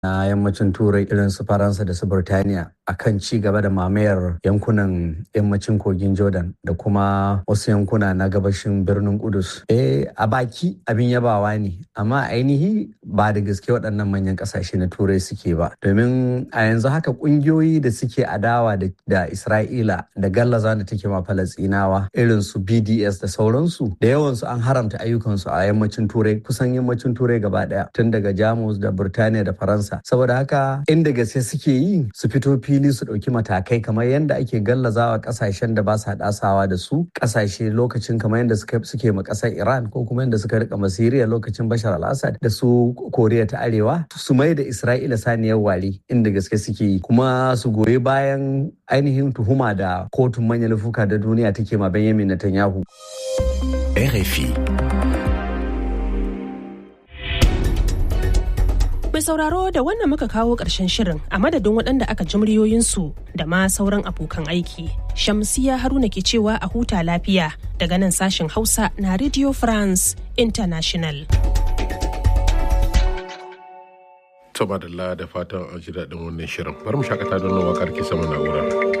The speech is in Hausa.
na yammacin turai irin su faransa da su burtaniya akan ci gaba da mamayar yankunan yammacin kogin jordan da kuma wasu yankuna na gabashin birnin kudus eh a baki abin yabawa ne amma ainihi ba da gaske waɗannan manyan ƙasashe na turai suke ba domin a yanzu haka ƙungiyoyi da suke adawa da isra'ila da gallaza da take ma falastinawa irin su bds da sauransu da yawansu an haramta ayyukansu a yammacin turai kusan yammacin turai gaba ɗaya tun daga jamus da burtaniya da faransa saboda haka inda gaske suke yi su fito fili su ɗauki matakai kamar yadda ake gallazawa ƙasashen da ba sa ɗasawa da su ƙasashe lokacin kamar yadda suke ma ƙasar iran ko kuma yadda suka rika masiriya lokacin bashar al-assad da su koriya ta arewa su mai da isra'ila saniyar ware inda gaske suke yi kuma su goyi bayan ainihin tuhuma da kotun manyan laifuka da duniya take ma benjamin netanyahu RFI Mai sauraro da wannan muka kawo ƙarshen shirin a madadin waɗanda aka ji muryoyinsu da ma sauran abokan aiki. Shamsiya Haruna ke cewa a huta lafiya daga nan sashen Hausa na Radio France International. Taba da fatan an ji daɗin wannan shirin. Bari mu shakata don waƙar ke sama na'ura.